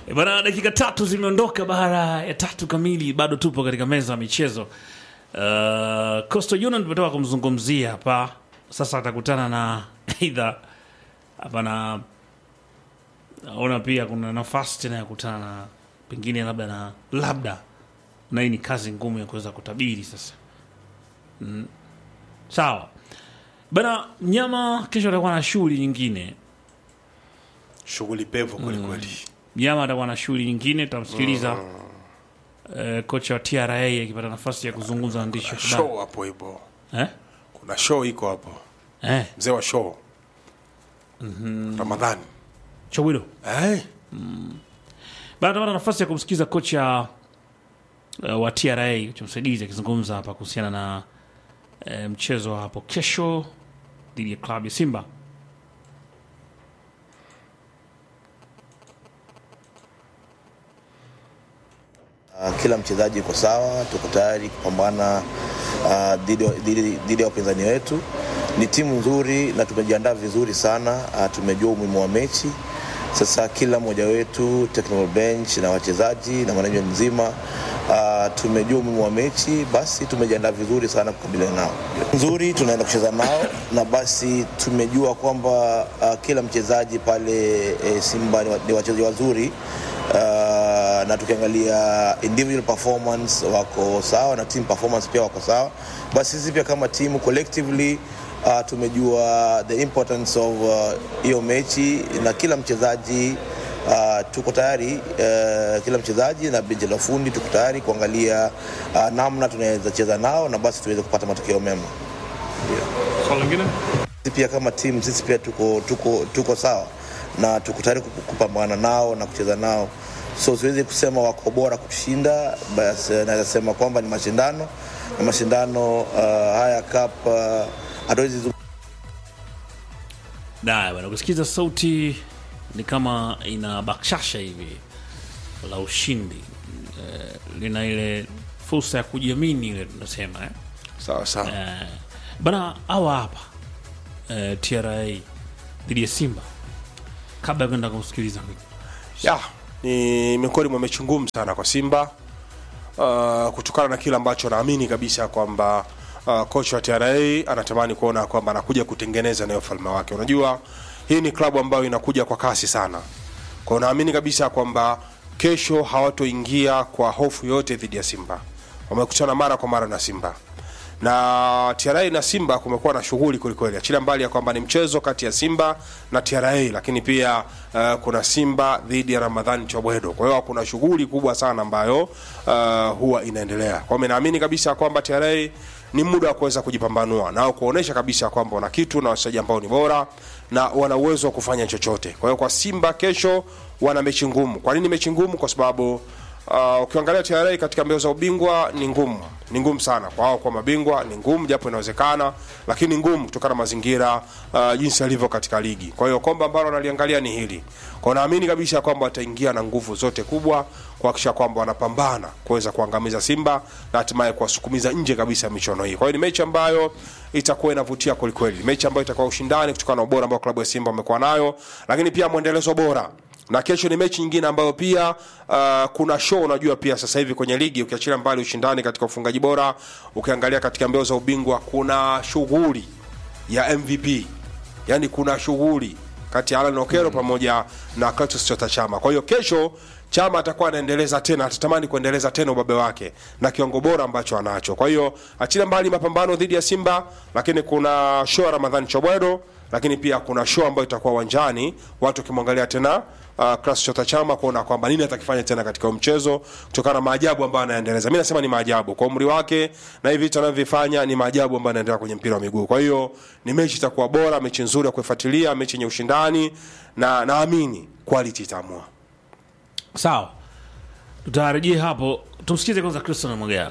E Bana, dakika tatu zimeondoka baada ya tatu kamili, bado tupo katika meza ya michezo. Uh, Coastal Union tumetoka kumzungumzia hapa, sasa atakutana na aidha hapa na naona pia kuna nafasi tena ya kutana na pengine labda na labda, na hii ni kazi ngumu ya kuweza kutabiri sasa. Mm. Sawa bana, mnyama kesho atakuwa na shughuli nyingine shughuli pevu kwelikweli. Mnyama atakuwa na shughuli nyingine, tutamsikiliza eh, kocha wa TRA akipata nafasi ya kuzungumza na waandishi wa habari. Show hapo ipo, Eh? kuna show iko hapo, Eh, mzee wa show Ramadhani Chowilo. eh? Bana tutapata nafasi ya kumsikiza kocha uh, wa TRA kocha msaidizi akizungumza hapa kuhusiana na eh, mchezo wa hapo kesho dhidi ya klabu ya Simba. Uh, kila mchezaji yuko sawa, tuko tayari kupambana uh, dhidi dhidi- dhidi ya wapinzani wetu. Ni timu nzuri na tumejiandaa vizuri sana. Uh, tumejua umuhimu wa mechi. Sasa kila mmoja wetu, technical bench na wachezaji na management mzima uh, tumejua umuhimu wa mechi, basi tumejiandaa vizuri sana kukabiliana nao. Nzuri, tunaenda kucheza nao na basi tumejua kwamba uh, kila mchezaji pale eh, Simba ni wa- ni wachezaji wazuri uh, na tukiangalia individual performance wako sawa na team performance pia wako sawa. Basi sisi pia kama timu collectively uh, tumejua the importance of uh, hiyo mechi na kila mchezaji uh, tuko tayari uh, kila mchezaji na benchi la fundi tuko tayari kuangalia uh, namna tunaweza cheza nao na basi tuweze kupata matokeo mema. Sisi pia kama timu sisi pia tuko, tuko, tuko sawa na tuko tayari kup- kupambana nao na kucheza nao, so siwezi kusema wako bora kutushinda, basi naweza sema kwamba ni mashindano na mashindano uh, haya cup uh, hatuwezi zu- Daya bana, ukisikiza sauti ni kama ina bakshasha hivi la ushindi eh, lina ile fursa ya kujiamini ile tunasema eh. Sawa sawa. Eh, bana hawa hapa eh, TRA dhidi ya Simba, kabla ya kwenda kumsikiliza ya ni miongoni mwa mechi ngumu sana kwa Simba uh, kutokana na kile ambacho naamini kabisa kwamba uh, kocha wa TRA anatamani kuona kwamba anakuja kutengeneza nayo ufalme wake. Unajua hii ni klabu ambayo inakuja kwa kasi sana, kwa hiyo naamini kabisa kwamba kesho hawatoingia kwa hofu yote dhidi ya Simba. Wamekutana mara kwa mara na Simba na TRA na Simba kumekuwa na shughuli kwelikweli, achilia mbali ya kwamba ni mchezo kati ya Simba na TRA, lakini pia uh, kuna Simba dhidi ya Ramadhani Chobwedo. Kwa hiyo kuna shughuli kubwa sana ambayo uh, huwa inaendelea. Kwa hiyo mimi naamini kabisa kwamba TRA ni muda wa kuweza kujipambanua nao kuonesha kabisa kwamba wana kitu na wachezaji ambao ni bora na wana uwezo wa kufanya chochote. Kwa hiyo kwa Simba kesho wana mechi ngumu. Kwa nini mechi ngumu? Kwa sababu Uh, ukiangalia TRA katika mbio za ubingwa ni ngumu, ni ngumu sana kwa wao kwa mabingwa, ni ngumu japo inawezekana, lakini ngumu kutokana na mazingira uh, jinsi yalivyo katika ligi. Kwa hiyo kombe ambalo wanaliangalia ni hili. Kwa hiyo naamini kabisa kwamba wataingia na nguvu zote kubwa kuhakikisha kwamba wanapambana kuweza kuangamiza Simba na hatimaye kuwasukumiza nje kabisa ya michuano hii. Kwa hiyo ni mechi ambayo itakuwa inavutia kwelikweli, mechi ambayo itakuwa ushindani kutokana na ubora ambao klabu ya Simba wamekuwa nayo, lakini pia mwendelezo bora na kesho ni mechi nyingine ambayo pia uh, kuna show unajua pia sasa hivi kwenye ligi ukiachilia mbali ushindani katika ufungaji bora ukiangalia katika mbio za ubingwa kuna shughuli ya mvp yani kuna shughuli kati ya alan okero pamoja na Clatous chota chama kwa hiyo kesho chama atakuwa anaendeleza tena atatamani kuendeleza tena ubabe wake na kiwango bora ambacho anacho kwa hiyo achilia mbali mapambano dhidi ya simba lakini kuna show ya ramadhani chobwedo lakini pia kuna show ambayo itakuwa uwanjani watu wakimwangalia tena uh, Clatous Chota Chama kuona kwamba nini atakifanya tena katika huo mchezo kutokana na maajabu ambayo anaendeleza. Mimi nasema ni maajabu kwa umri wake na hivi vitu anavyovifanya ni maajabu ambayo anaendelea kwenye mpira wa miguu. Kwa hiyo ni mechi itakuwa bora, mechi nzuri ya kuifuatilia, mechi yenye ushindani na naamini quality itaamua. sawa. Tutarejea hapo, tumsikize kwanza Christian Mwagala.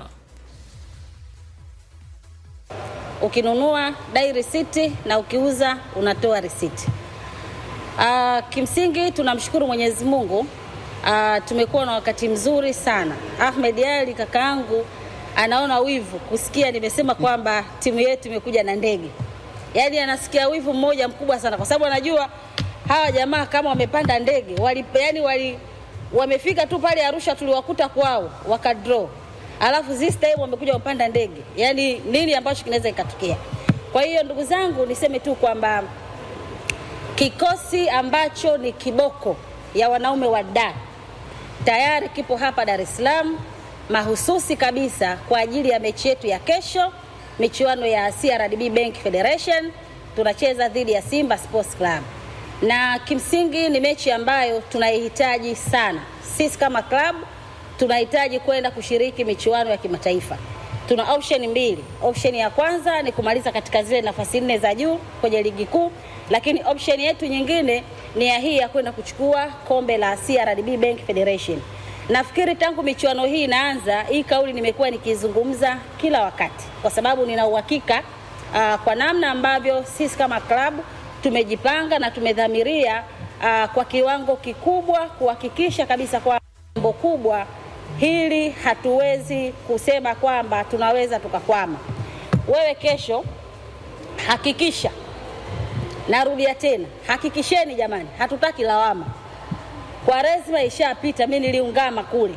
ukinunua dai risiti na ukiuza unatoa risiti. Uh, kimsingi tunamshukuru Mwenyezi Mungu. Uh, tumekuwa na wakati mzuri sana. Ahmed Ali kakaangu anaona wivu kusikia nimesema kwamba timu yetu imekuja na ndege, yaani anasikia wivu mmoja mkubwa sana, kwa sababu anajua hawa jamaa kama wamepanda ndege wali, yani wali wamefika tu pale Arusha, tuliwakuta kwao wakadraw, alafu this time wamekuja wapanda ndege. Yani nini ambacho kinaweza ikatokea? Kwa hiyo ndugu zangu, niseme tu kwamba kikosi ambacho ni kiboko ya wanaume wa da tayari kipo hapa Dar es Salaam mahususi kabisa kwa ajili ya mechi yetu ya kesho, michuano ya CRDB Bank Federation. Tunacheza dhidi ya Simba Sports Club, na kimsingi ni mechi ambayo tunaihitaji sana. Sisi kama club tunahitaji kwenda kushiriki michuano ya kimataifa. Tuna option mbili. Option ya kwanza ni kumaliza katika zile nafasi nne za juu kwenye ligi kuu, lakini option yetu nyingine ni ya hii ya kwenda kuchukua kombe la CRDB Bank Federation. Nafikiri tangu michuano hii inaanza, hii kauli nimekuwa nikizungumza kila wakati, kwa sababu nina uhakika uh, kwa namna ambavyo sisi kama klabu tumejipanga na tumedhamiria uh, kwa kiwango kikubwa kuhakikisha kabisa kwa jambo kubwa hili hatuwezi kusema kwamba tunaweza tukakwama. Wewe kesho hakikisha, narudia tena, hakikisheni jamani, hatutaki lawama. Kwaresma ishapita, mi niliungama kule.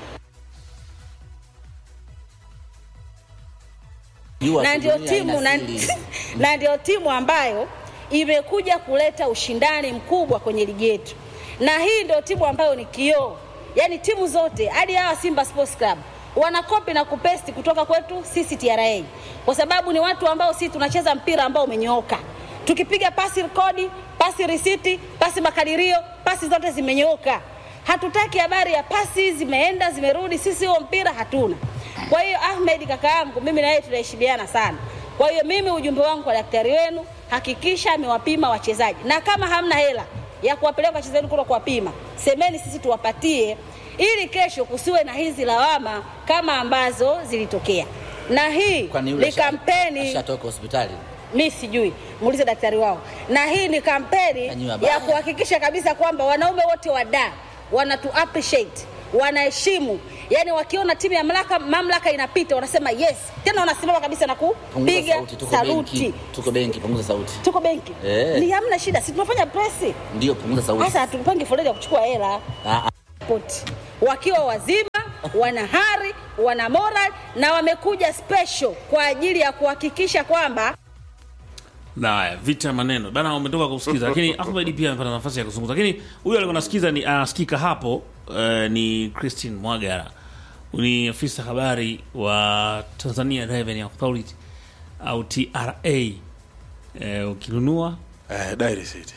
Jua na ndio dunia timu na, ina siri. na ndio timu ambayo imekuja kuleta ushindani mkubwa kwenye ligi yetu, na hii ndio timu ambayo ni kioo, yaani timu zote hadi hawa Simba Sports Club wana kopi na kupesti kutoka kwetu sisi TRA, kwa sababu ni watu ambao sisi tunacheza mpira ambao umenyooka. Tukipiga pasi rekodi, pasi risiti, pasi makadirio, pasi zote zimenyooka. Hatutaki habari ya pasi zimeenda zimerudi, sisi huo mpira hatuna. Kwa hiyo Ahmed kaka yangu, mimi na yeye tunaheshimiana sana. Kwa hiyo mimi ujumbe wangu kwa daktari wenu, hakikisha amewapima wachezaji, na kama hamna hela ya kuwapeleka wachezaji wenu kule kuwapima, semeni sisi tuwapatie, ili kesho kusiwe na hizi lawama kama ambazo zilitokea. Na hii Kwani yule ni asha- kampeni ashatoka hospitali mi sijui, muulize daktari wao. Na hii ni kampeni Kanyiwa baya. ya kuhakikisha kabisa kwamba wanaume wote wa da wanatu appreciate wanaheshimu, yani wakiona timu ya mamlaka, mamlaka inapita wanasema yes, tena wanasimama kabisa na punguza kupiga sauti tuko saluti. benki tuko benki punguza sauti Tuko benki Eh. ni hamna shida, si tunafanya presi ndio punguza sauti sasa, hatupangi foleni ya kuchukua hela Ah, ah. poti wakiwa wazima, wana hari, wana moral na wamekuja special kwa ajili ya kuhakikisha kwamba Haya, vita ya maneno bana, umetoka kusikiza, lakini Ahmed pia amepata nafasi ya kuzungumza, lakini huyu alikuwa anasikiza ni anasikika hapo uh, ni Christine Mwagara, ni afisa habari wa Tanzania Revenue Authority au TRA. Uh, ukinunua eh, Dairy City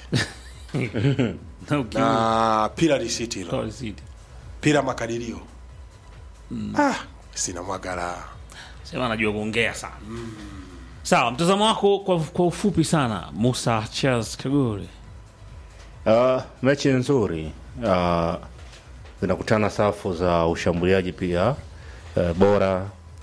na ukinunua na pila risiti hilo receipt. pila makadirio ah, sina mwagara sema anajua kuongea sana. Sawa, mtazamo wako kwa, kwa ufupi sana, Musa Charles Kagore. Uh, mechi nzuri uh, zinakutana safu za ushambuliaji pia uh, bora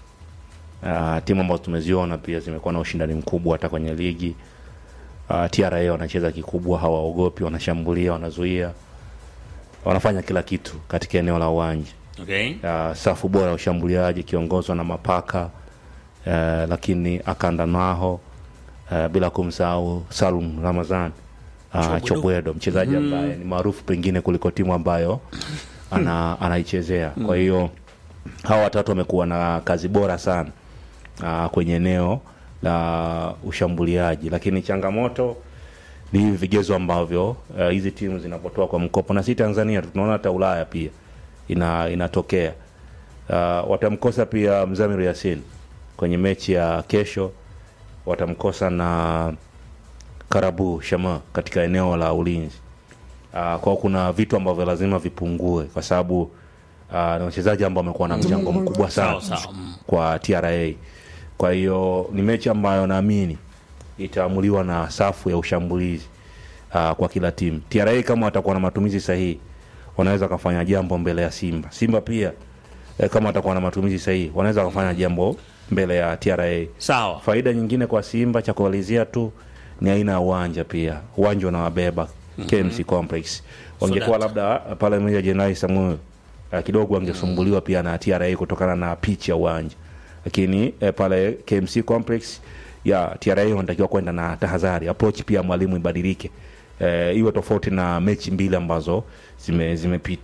uh, timu ambazo tumeziona pia zimekuwa na ushindani mkubwa hata kwenye ligi uh, TRA wanacheza kikubwa, hawaogopi, wanashambulia, wanazuia, wanafanya kila kitu katika eneo la uwanja Okay. uh, safu bora ya ushambuliaji ikiongozwa na Mapaka uh, lakini Akanda Naho uh, bila kumsahau Salum Ramazan uh, Chobwedo mchezaji ambaye ni maarufu pengine kuliko timu ambayo ana, anaichezea. Kwa hiyo hawa watatu wamekuwa na kazi bora sana uh, kwenye eneo la ushambuliaji, lakini changamoto ni hivi vigezo ambavyo uh, hizi timu zinapotoa kwa mkopo, na si Tanzania tu, tunaona hata Ulaya pia ina, inatokea. Uh, watamkosa pia Mzamiru Yasin kwenye mechi ya kesho, watamkosa na Karabu Shama katika eneo la ulinzi. Uh, kwa kuna vitu ambavyo lazima vipungue kwa sababu uh, ni wachezaji ambao wamekuwa na mchango mkubwa sana Sawa, sawa. Mm. kwa TRA. Kwa hiyo ni mechi ambayo naamini itaamuliwa na safu ya ushambulizi uh, kwa kila timu. TRA kama watakuwa na matumizi sahihi, wanaweza wakafanya jambo mbele ya Simba. Simba pia eh, kama watakuwa na matumizi sahihi, wanaweza wakafanya jambo mbele ya TRA. Sawa. Faida nyingine kwa Simba cha kumalizia tu ni aina ya uwanja pia. Uwanja unawabeba KMC Complex. Wangekuwa Sodata. labda pale Meja Jenerali Samuel uh, kidogo wangesumbuliwa pia na TRA kutokana na pitch ya uwanja, lakini eh, pale KMC Complex ya TRA wanatakiwa kwenda na tahadhari, approach pia mwalimu ibadilike, eh, iwe tofauti na mechi mbili ambazo zime zimepita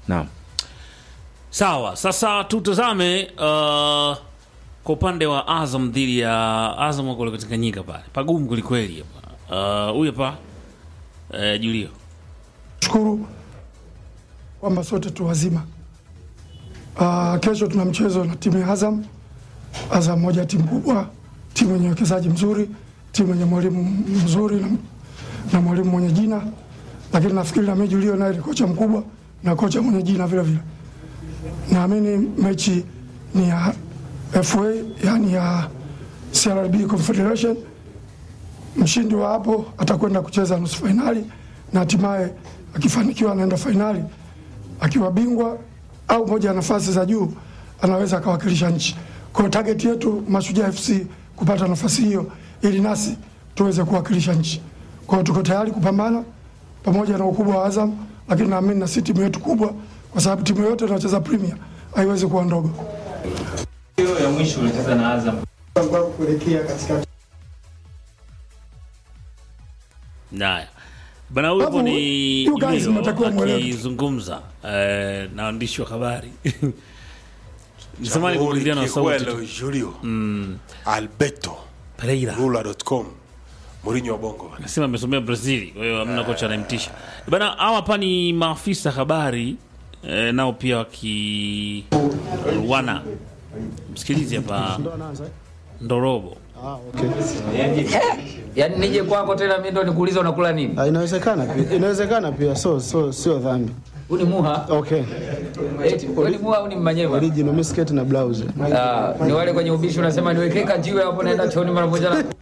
naam Sawa, sasa tutazame uh, kwa upande wa Azam dhidi ya Azam wako kule katika nyika pale, pagumu kwelikweli hapa. Uh, Huyu hapa uh, Julio shukuru kwamba sote tu wazima. Uh, kesho tuna mchezo na timu ya Azam. Azam moja timu kubwa, timu yenye uwekezaji mzuri, timu yenye mwalimu mzuri na, na mwalimu mwenye jina, lakini nafikiri na Meji Julio naye ni kocha mkubwa na kocha mwenye jina vile vile. Naamini mechi ni ya FA, yani ya CRB Confederation mshindi wa hapo atakwenda kucheza nusu fainali na hatimaye akifanikiwa anaenda fainali akiwa bingwa au moja ya nafasi za juu anaweza akawakilisha nchi. Kwa hiyo target yetu Mashujaa FC kupata nafasi hiyo ili nasi tuweze kuwakilisha nchi. Kwa hiyo tuko tayari kupambana pamoja na ukubwa wa Azam, lakini naamini na si timu yetu kubwa, kwa sababu timu yote inayocheza Premier haiwezi kuwa ndogo. hiyo ya mwisho ulicheza na Azam kuelekea katika Naya bana, huyu hapo Alafu, ni you guys Julio mnatakiwa mwelewe. akizungumza eh, na waandishi wa habari nisamani Jamhuri kuingiliana na sauti Kigwelo tu. Julio Alberto Pereira Rula.com Mourinho wa Bongo nasema amesomea Brazil, kwa hiyo hamna kocha anayemtisha bana. Hawa hapa ni maafisa habari eh, nao pia waki wana msikilizi hapa Ndorobo Yaani nije kwako tena mimi ndo nikuuliza unakula nini? Ah, Inawezekana pia, inawezekana pia, so so sio dhambi. Huu ni muha. Okay, Eti, wewe ni muha au ni mmanyema? original mimi sketi na blouse. Ah, ni wale kwenye ubishi unasema niwekee kajiwe hapo naenda chooni mara moja na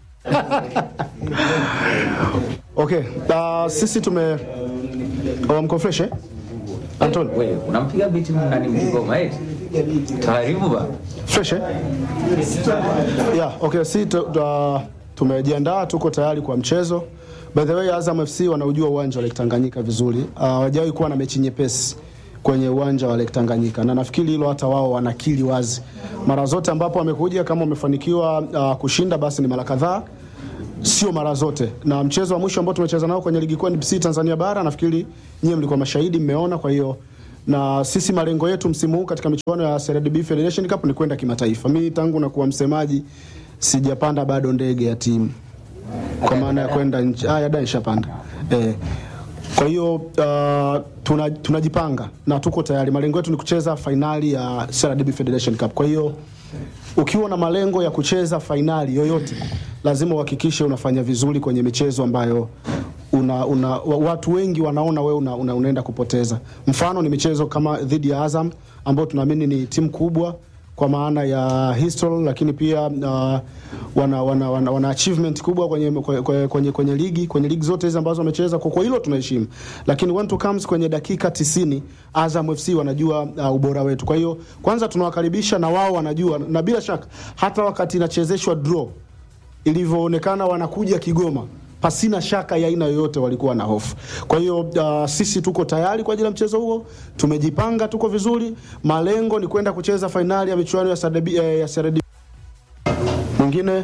Okay, uh, sisi tume oh, mko fresh eh? Anton, wewe unampiga biti nani mgoma eti? Taarifu ba. fresh eh? Yeah, okay, si tu, tu, tumejiandaa tuko tayari kwa mchezo. By the way, Azam FC wanaujua uwanja wa Lake Tanganyika vizuri. Uh, hawajawahi kuwa na mechi nyepesi kwenye uwanja wa Lake Tanganyika na nafikiri hilo hata wao wanakili wazi. Mara zote ambapo wamekuja kama wamefanikiwa uh, kushinda basi ni mara kadhaa sio mara zote, na mchezo wa mwisho ambao tumecheza nao kwenye ligi kuu NBC Tanzania bara, nafikiri nyie mlikuwa mashahidi, mmeona. Kwa hiyo na sisi malengo yetu msimu huu katika michuano ya CRDB Federation Cup ni kwenda kimataifa. Mimi tangu na kuwa msemaji sijapanda bado ndege ya timu kwa maana ya kwenda nchi. Ah, ya da nishapanda eh. Kwa hiyo uh, tuna, tunajipanga na tuko tayari. Malengo yetu ni kucheza fainali ya CRDB Federation Cup. Kwa hiyo ukiwa na malengo ya kucheza fainali yoyote, lazima uhakikishe unafanya vizuri kwenye michezo ambayo una, una, wa- watu wengi wanaona wewe una, una, unaenda kupoteza. Mfano ni michezo kama dhidi ya Azam ambao tunaamini ni timu kubwa kwa maana ya history, lakini pia uh, wana, wana, wana, wana achievement kubwa kwenye, kwenye, kwenye, kwenye ligi kwenye ligi zote hizi ambazo wamecheza. Kwa kwa hilo tunaheshimu, lakini when to comes kwenye dakika 90 Azam FC wanajua uh, ubora wetu. Kwa hiyo kwanza tunawakaribisha na wao wanajua, na bila shaka hata wakati inachezeshwa draw ilivyoonekana wanakuja Kigoma pasina shaka ya aina yoyote walikuwa na hofu. Kwa hiyo uh, sisi tuko tayari kwa ajili ya mchezo huo, tumejipanga, tuko vizuri. Malengo ni kwenda kucheza fainali ya michuano ya CRDB, eh, ya CRDB. Mwingine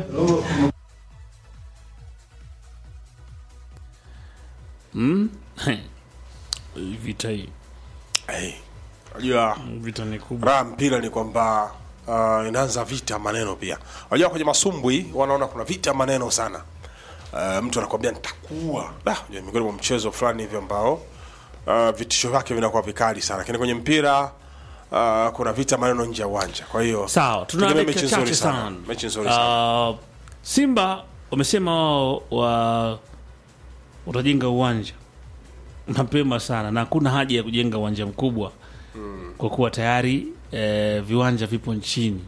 vita hii hey. Unajua vita ni kubwa raha mpira ni kwamba uh, inaanza vita maneno pia. Unajua kwenye masumbwi wanaona kuna vita maneno sana. Uh, mtu anakwambia nitakuwa da, unajua miongoni mwa mchezo fulani hivi ambao uh, vitisho vyake vinakuwa vikali sana, lakini kwenye mpira uh, kuna vita maneno nje ya uwanja. Kwa hiyo sawa tuna tegemea dakika mechi nzuri chache sana, sana mechi nzuri sana. uh, simba wamesema wao wa watajenga uwanja mapema sana na hakuna haja ya kujenga uwanja mkubwa kwa kuwa tayari eh, viwanja vipo nchini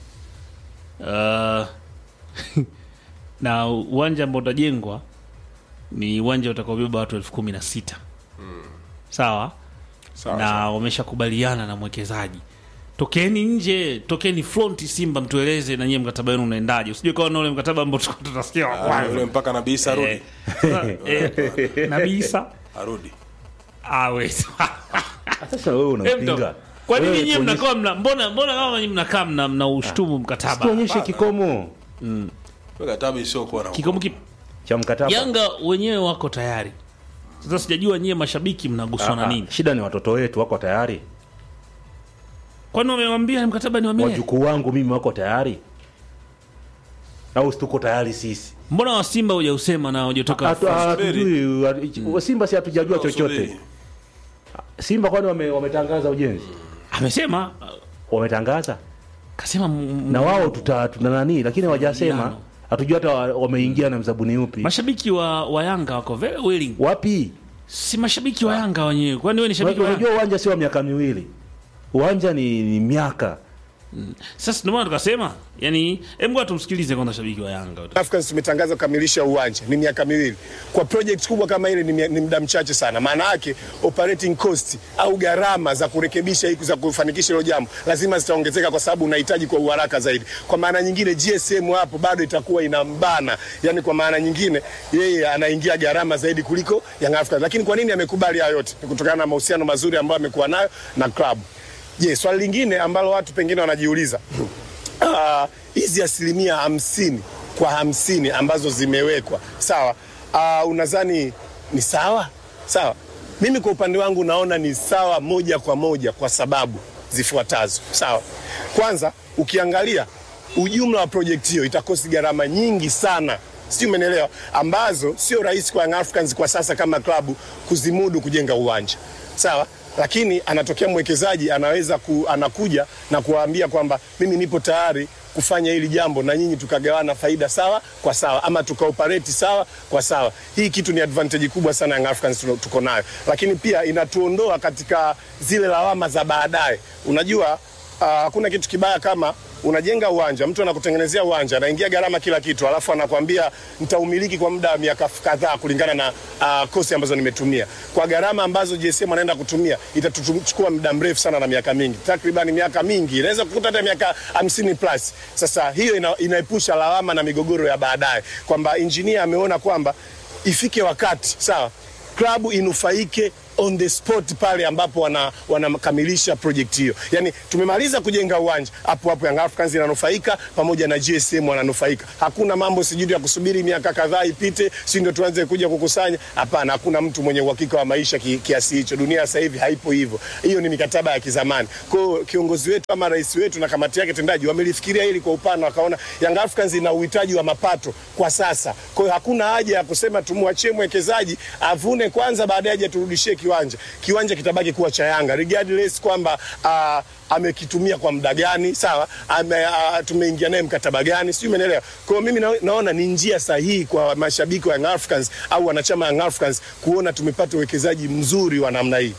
uh, na uwanja ambao utajengwa ni uwanja utakaobeba watu elfu kumi na sita sawa Sawa, na sawa. wameshakubaliana na mwekezaji tokeni nje tokeni front simba mtueleze na nyie mkataba wenu unaendaje usijue kawa na ule mkataba ambao tulikuwa tutasikia wa Ah, kwanza. yule mpaka Nabii Isa arudi. Eh, sasa, eh, Nabii Isa Arudi. awe sasa wewe Eh, mdo. unapinga kwa nini Wewe nyie tuonyeshe- mnakaa mna mbona mbona kama nyie mnakaa mna mna ushtumu mkataba tuonyeshe kikomo Mkataba isiyokuwa na kikomo kipi cha mkataba Yanga wenyewe wako tayari Sasa sijajua nyie mashabiki mnaguswa na Ah, nini? shida ni watoto wetu wako tayari Kwani wamewambia mkataba ni wa milele? wajukuu wangu mimi wako tayari au tuko tayari sisi Mbona wa Simba hujausema na hujatoka? Hatu- hatujui wa- simba si hatujajua chochote Subiri. simba kwani wame- wametangaza ujenzi Amesema wametangaza kasema m- na wao tuta tuna nani lakini hawajasema Mjano. hatujua hata wa- wameingia na mzabuni upi mashabiki wa, wa Yanga wako very willing. wapi Si mashabiki wa Yanga wenyewe. Kwani wewe ni shabiki wa Yanga? unajua uwanja sio wa miaka miwili uwanja ni, ni miaka Sasa ndio maana tukasema, yani hebu ngoja tumsikilize kwanza shabiki wa Yanga. Africans tumetangaza kukamilisha uwanja ni miaka miwili. Kwa project kubwa kama ile ni, mia- ni muda mchache sana. Maana yake operating cost au gharama za kurekebisha hiki za kufanikisha hilo jambo lazima zitaongezeka kwa sababu unahitaji kwa uharaka zaidi. Kwa maana nyingine GSM hapo bado itakuwa inambana. Yaani kwa maana nyingine yeye anaingia gharama zaidi kuliko Young Africans. Lakini kwa nini amekubali hayo yote? Ni kutokana na mahusiano mazuri ambayo amekuwa nayo na club. Je, swali lingine ambalo watu pengine wanajiuliza Ah, hizi asilimia hamsini kwa hamsini ambazo zimewekwa sawa, uh, unadhani ni sawa? Sawa, mimi kwa upande wangu naona ni sawa moja kwa moja kwa sababu zifuatazo. Sawa, kwanza ukiangalia ujumla wa projekti hiyo itakosi gharama nyingi sana sijui umenielewa, ambazo sio rahisi kwa Young Africans kwa sasa kama klabu kuzimudu kujenga uwanja sawa lakini anatokea mwekezaji anaweza ku, anakuja na kuwaambia kwamba mimi nipo tayari kufanya hili jambo na nyinyi tukagawana faida sawa kwa sawa ama tukaoperate sawa kwa sawa. Hii kitu ni advantage kubwa sana Young Africans tuno- tuko nayo, lakini pia inatuondoa katika zile lawama za baadaye. Unajua ah, hakuna kitu kibaya kama unajenga uwanja, mtu anakutengenezea uwanja, anaingia gharama kila kitu, alafu anakuambia nitaumiliki kwa muda wa miaka kadhaa kulingana na uh, kosi ambazo nimetumia. Kwa gharama ambazo GSM anaenda kutumia itatuchukua muda mrefu sana na miaka mingi, takriban miaka mingi, inaweza kukuta hata miaka 50 plus. Sasa hiyo ina, inaepusha lawama na migogoro ya baadaye, kwamba injinia ameona kwamba ifike wakati sawa, klabu inufaike on the spot pale ambapo wana- wanakamilisha project hiyo. Yani tumemaliza kujenga uwanja, hapo hapo Young Africans inanufaika pamoja na GSM wananufaika. Hakuna mambo sijui ya kusubiri miaka kadhaa ipite, si ndio tuanze kuja kukusanya. Hapana, hakuna mtu mwenye uhakika wa maisha ki, kiasi hicho. Dunia sasa hivi haipo hivyo, hiyo ni mikataba ya kizamani. Kwa hiyo kiongozi wetu ama rais wetu na kamati yake tendaji wamelifikiria hili kwa upana, wakaona Young Africans ina uhitaji wa mapato kwa sasa. Kwa hiyo hakuna haja ya kusema tumwachie mwekezaji avune kwanza, baadaye aje turudishie kiwanja. Kiwanja kitabaki kuwa cha Yanga regardless kwamba uh, amekitumia kwa muda gani, sawa, ame, uh, tumeingia naye mkataba gani, sijui umeelewa. Kwa hiyo mimi na, naona ni njia sahihi kwa mashabiki wa Young Africans au wanachama wa Young Africans kuona tumepata uwekezaji mzuri wa namna hii.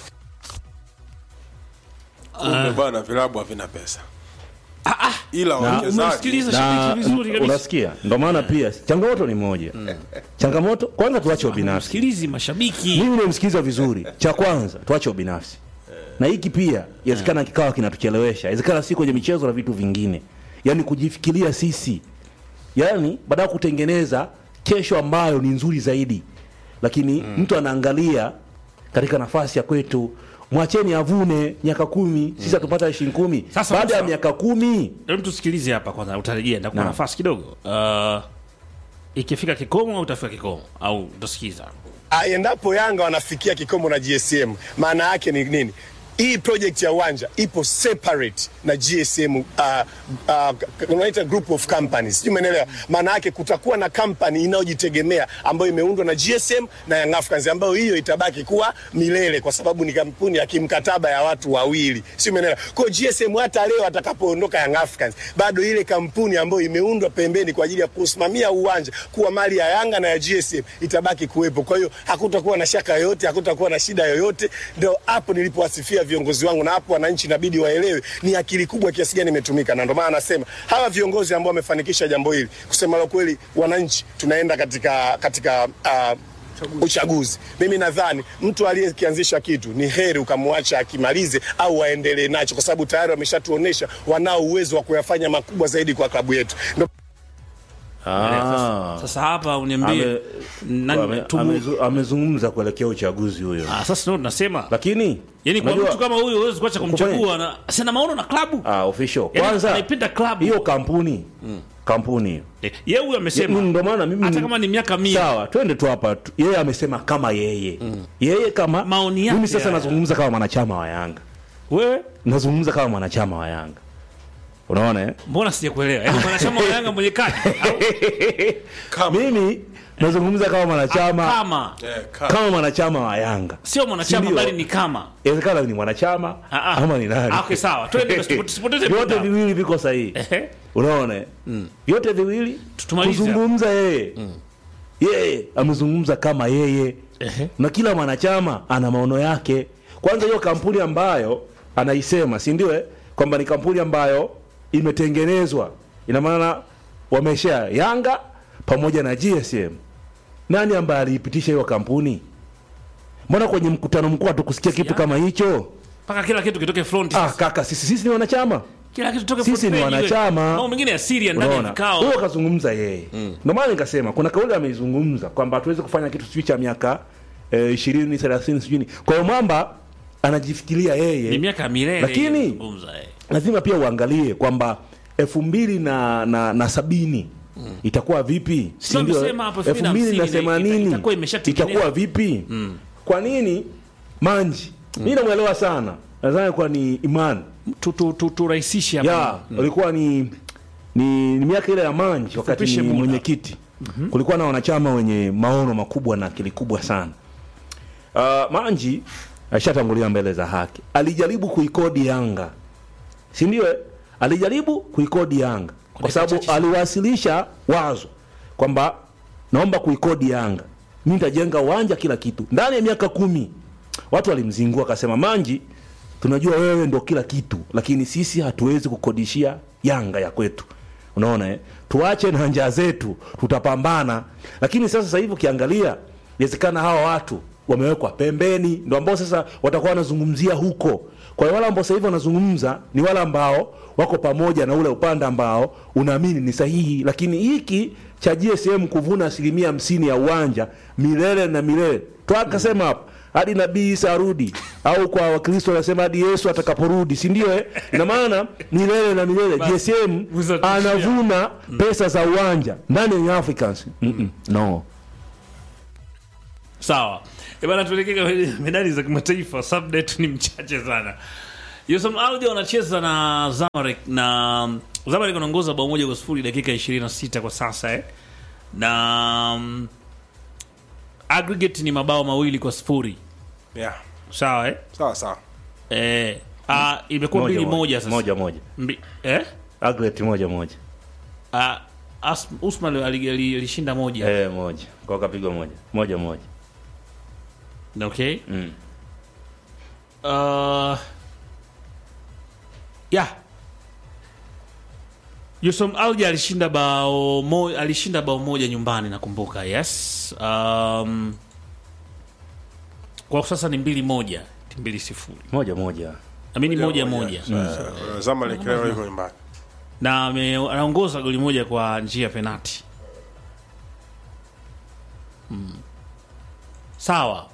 Kumbe bwana, vilabu havina pesa, ila Na- wawekezaji umemsikiliza na shabiki vizuri kabisa. unasikia ndo maana pia changamoto ni moja changamoto kwanza tuache ubinafsi Sikilizi mashabiki. mimi nimemsikiliza vizuri cha kwanza tuache ubinafsi na hiki pia inawezekana kikawa kinatuchelewesha inawezekana si kwenye michezo na vitu vingine yaani kujifikiria sisi yaani baada ya kutengeneza kesho ambayo ni nzuri zaidi lakini mtu anaangalia katika nafasi ya kwetu mwacheni avune miaka kumi sisi hatupata ishirini kumi Sasa baada ya Musa- miaka kumi Hebu tusikilize hapa kwanza, utarejea ndakupa Naam. nafasi kidogo. Uh, ikifika kikomo au utafika kikomo au utasikiza? Ah, endapo Yanga wanafikia kikomo na GSM, maana yake ni nini? Hii project ya uwanja ipo separate na GSM, uh, uh, unaita group of companies, sijui umeelewa? Maana yake kutakuwa na company inayojitegemea ambayo imeundwa na GSM na Young Africans, ambayo hiyo itabaki kuwa milele, kwa sababu ni kampuni ya kimkataba ya watu wawili, sijui umeelewa? Kwa hiyo GSM hata leo atakapoondoka Young Africans, bado ile kampuni ambayo imeundwa pembeni kwa ajili ya kusimamia uwanja kuwa mali ya Yanga na ya GSM itabaki kuwepo. Kwa hiyo hakutakuwa na shaka yoyote, hakutakuwa na shida yoyote. Ndio hapo nilipowasifia viongozi wangu, na hapo wananchi inabidi waelewe ni akili kubwa kiasi gani imetumika, na ndio maana nasema hawa viongozi ambao wamefanikisha jambo hili, kusema la kweli, wananchi tunaenda katika katika uh, uchaguzi. Mimi nadhani mtu aliyekianzisha kitu ni heri ukamwacha akimalize au waendelee nacho, kwa sababu tayari wameshatuonesha wanao uwezo wa kuyafanya makubwa zaidi kwa klabu yetu. Ndio Ah. Sasa hapa uniambie Ame- nani ame- tumu- amezu- amezungumza kuelekea uchaguzi huyo Ah, sasa ndio tunasema lakini yani kwa unajua- mtu kama huyo huwezi kuacha Kufanya- kumchagua na sina maono na klabu ah, official Yaani kwanza anaipenda klabu. hiyo kampuni kampuni hiyo Eh, yeye huyu amesema Ye- ndo maana mimi hata kama ni miaka mia sawa twende tu hapa tu. yeye amesema kama yeye yeye kama Maoni yake mimi sasa haya. nazungumza kama mwanachama wa yanga wewe nazungumza kama mwanachama wa yanga unaona eh? mbona sijakuelewa yaani mwanachama wa yanga mwenye kadi au mimi nazungumza kama mwanachama kama kama mwanachama wa yanga sio mwanachama Sindio? bali ni kama inawezekana ni mwanachama Ah, ah. ama ni nani Ah, okay, sawa. Twende basi, tusipoteze vyote muda. viwili viko sahihi Ehe. unaona eh? vyote viwili Tumalize. kuzungumza yeye yeye amezungumza kama yeye Ehe. na kila mwanachama ana maono yake kwanza hiyo kampuni ambayo anaisema si ndio eh? kwamba ni kampuni ambayo imetengenezwa ina maana wamesha yanga pamoja na gsm nani ambaye aliipitisha hiyo kampuni mbona kwenye mkutano mkuu hatukusikia kitu Yanga. kama hicho mpaka kila kitu kitoke front ah, kaka sisi, sisi ni wanachama kila kitu toke sisi ni wanachama mambo mengine ya siri ya ndani ya Unaona? vikao huyo kazungumza yeye ndio maana nikasema kuna kauli ameizungumza kwamba hatuwezi kufanya kitu sijui cha miaka ishirini thelathini sijui ni- kwa hiyo mwamba anajifikiria ni yeye miaka ya milele Lakini- inazungumza, eh. lazima pia uangalie kwamba elfu mbili na, na, na sabini itakuwa vipi Sio Si ndio? amesema hapo elfu mbili na 2050 themanini itakuwa imeshatengenezwa. itakuwa vipi kwa nini manji mi namwelewa sana nadhani kuwa ni imani Tu- tu- tu- turahisishe hapa. ya ulikuwa ni ni, ni miaka ile ya manji wakati Tufupishe ni muda. mwenyekiti kulikuwa na wanachama wenye maono makubwa na akili kubwa sana uh, manji ashatangulia mbele za haki alijaribu kuikodi yanga si ndio eh? alijaribu kuikodi yanga kwa dakika sababu chache sana. aliwasilisha wazo kwamba naomba kuikodi yanga mi nitajenga uwanja kila kitu ndani ya miaka kumi watu walimzingua akasema manji tunajua wewe ndo kila kitu lakini sisi hatuwezi kukodishia yanga ya kwetu unaona eh? tuache na njaa zetu tutapambana lakini sasa sasa hivi ukiangalia inawezekana hawa watu wamewekwa pembeni ndo ambao sasa watakuwa wanazungumzia huko kwa hiyo wale ambao sasa hivi wanazungumza ni wale ambao wako pamoja na ule upande ambao unaamini ni sahihi lakini hiki cha gsm kuvuna asilimia hamsini ya uwanja milele na milele twakasema hapa hadi nabii isa arudi au kwa wakristo wanasema hadi yesu atakaporudi si ndio eh? ina maana milele na milele gsm Uzatishia. anavuna pesa za uwanja ndani ya Young africans Mm-mm, no sawa Eh bana tuelekee kwenye medali za kimataifa subda yetu ni mchache sana yusam alja wanacheza na zamarek na zamarek wanaongoza bao moja kwa sifuri dakika 26 kwa sasa eh? na mm, aggregate ni mabao mawili kwa sifuri yeah. sawa eh? sawa sawa Eh, ah, imekuwa mbili moja sasa moja moja Mbi, eh? agret moja moja Ah, As- Usman ali- ali- alishinda moja eh, moja kwa kapigwa moja moja moja okay mm. uh, yeah Yusum Alja alishinda bao mo, alishinda bao moja nyumbani nakumbuka yes um, kwa sasa ni mbili moja ti mbili sifuri moja moja amini moja moja Uh, Zamalek leo iko nyumbani na ame- anaongoza goli moja kwa njia ya penati mm. sawa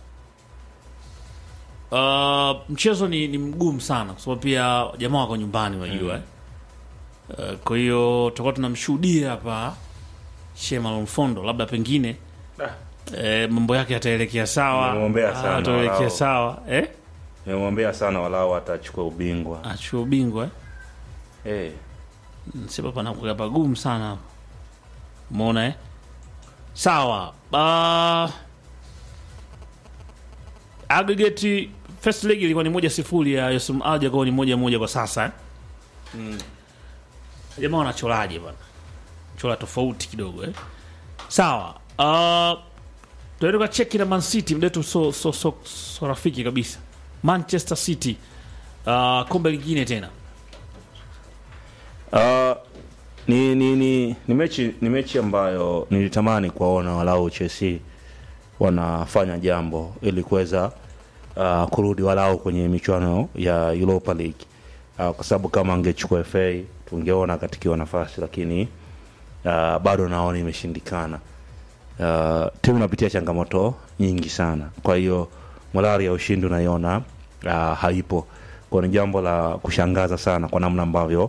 uh, mchezo ni, ni mgumu sana kwa sababu pia jamaa wako nyumbani unajua mm. uh, kwa hiyo tutakuwa tunamshuhudia hapa Shema Mfondo labda pengine eh, mambo yake yataelekea sawa Nimemwombea Ah, sana, ataelekea walao. sawa eh? nimemwombea sana walao atachukua ubingwa achua ubingwa eh? eh. sema panakuga pagumu sana umeona eh? sawa uh, aggregate first leg ilikuwa ni moja sifuri ya Yusum Alja kwa ni moja moja kwa sasa eh? jamaa wanacholaje bana chola tofauti kidogo eh? sawa uh, tuende kwa cheki na Man City mdetu so, so, so, so rafiki kabisa Manchester City uh, kombe lingine tena Uh, ni, ni, ni, ni mechi ni mechi ambayo nilitamani kuwaona walau Chelsea wanafanya jambo ili kuweza uh, kurudi walau kwenye michuano ya Europa League uh, kwa sababu kama angechukua FA tungeona katikiwa nafasi, lakini uh, bado naona imeshindikana. Uh, timu inapitia changamoto nyingi sana, kwa hiyo morali ya ushindi unaiona uh, haipo, kwa ni jambo la kushangaza sana kwa namna ambavyo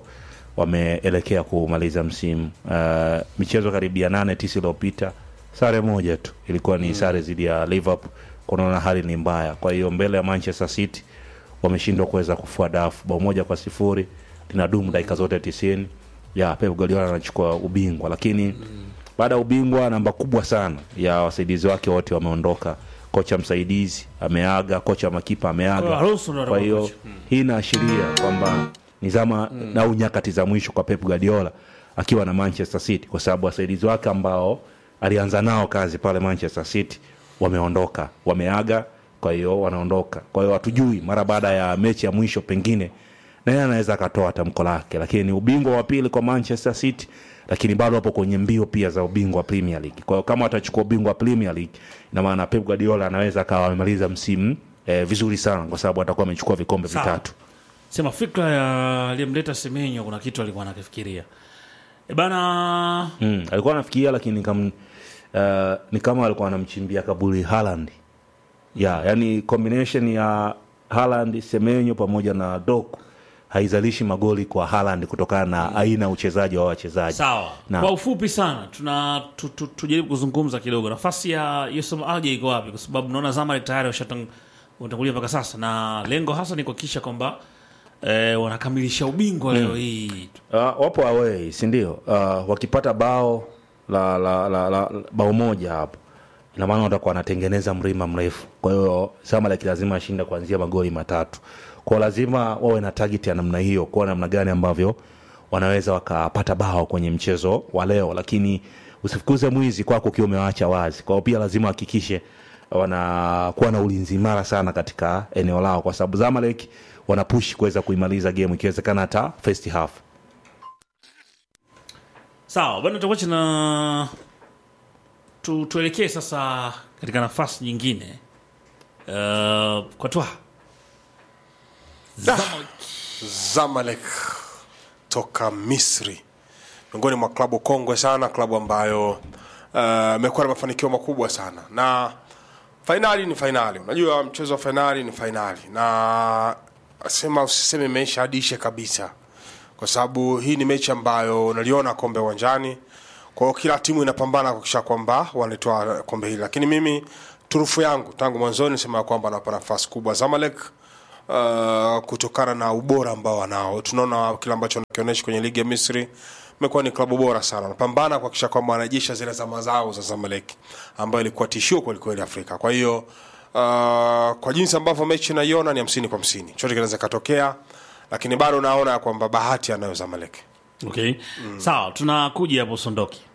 wameelekea kumaliza msimu uh, michezo karibia nane tisa iliyopita sare moja tu ilikuwa ni sare dhidi ya liverpool kunaona hali ni mbaya kwa hiyo mbele ya manchester city wameshindwa kuweza kufua dafu bao moja kwa sifuri linadumu dakika zote tisini ya pep guardiola anachukua ubingwa lakini baada ya ubingwa namba kubwa sana ya wasaidizi wake wote wameondoka kocha msaidizi ameaga kocha makipa ameaga Kwa Alonso ndo kwa hiyo atakuwa hii inaashiria kwamba ni zama mm. au nyakati za mwisho kwa pep guardiola akiwa na manchester city kwa sababu wasaidizi wake ambao alianza nao kazi pale manchester city wameondoka wameaga kwa hiyo wanaondoka kwa hiyo hatujui mara baada ya mechi ya mwisho pengine naye anaweza akatoa tamko lake lakini ni ubingwa wa pili kwa manchester city lakini bado wapo kwenye mbio pia za ubingwa wa premier league kwa hiyo kama watachukua ubingwa wa premier league ina maana pep guardiola anaweza akawa amemaliza msimu eh, vizuri sana kwa sababu atakuwa amechukua vikombe Sawa. vitatu sema fikra ya aliyemleta semenyo kuna kitu alikuwa anakifikiria e bana mm, alikuwa anafikiria lakini kam, uh, ni kama alikuwa anamchimbia kaburi Haaland ya yani combination ya Haaland Semenyo pamoja na Doku haizalishi magoli kwa Haaland kutokana na aina ya uchezaji wa wachezaji sawa Na- kwa ufupi sana tuna tu, tu, tujaribu kuzungumza kidogo nafasi ya Yusuf Alje iko wapi kwa sababu naona Zamalek tayari washatang- watangulia mpaka sasa na lengo hasa ni kuhakikisha kwamba eh, wanakamilisha ubingwa leo hii Uh, wapo away si ndio? Uh, wakipata bao la, la, la, la, la bao moja hapo ina maana watakuwa wanatengeneza mlima mrefu. Kwa hiyo Zamalek lazima ashinde kuanzia magoli matatu. Kwa hiyo lazima wawe na target ya namna hiyo, kwa namna gani ambavyo wanaweza wakapata bao kwenye mchezo wa leo, lakini usifukuze mwizi kwako ukiwa umewaacha wazi. Kwa hiyo pia lazima wahakikishe wanakuwa na ulinzi imara sana katika eneo lao, kwa sababu Zamalek wanapush kuweza kuimaliza game ikiwezekana hata first half. sawa bana tutakuacha na tu, tuelekee sasa katika nafasi nyingine uh, kwa twa Zamalek toka Misri, miongoni mwa klabu kongwe sana, klabu ambayo uh, imekuwa na mafanikio makubwa sana, na fainali ni fainali. Unajua mchezo wa fainali ni fainali, na sema usiseme imeisha hadi ishe kabisa, kwa sababu hii ni mechi ambayo unaliona kombe uwanjani. Kwa hiyo kila timu inapambana kuhakikisha kwamba wanatoa kombe hili, lakini mimi turufu yangu tangu mwanzoni nisema ya kwamba anawapa nafasi kubwa Zamalek uh, kutokana na ubora ambao wanao. Tunaona kile ambacho wanakionyesha kwenye ligi ya Misri imekuwa ni klabu bora sana, wanapambana kuhakikisha kwamba wanarejesha zile zama zao za Zamalek ambayo ilikuwa tishio kwelikweli Afrika. Kwa hiyo uh, kwa jinsi ambavyo mechi naiona ni hamsini kwa hamsini, chote kinaweza katokea, lakini bado naona ya kwamba bahati anayo Zamalek. okay. sawa tunakuja hapo sondoki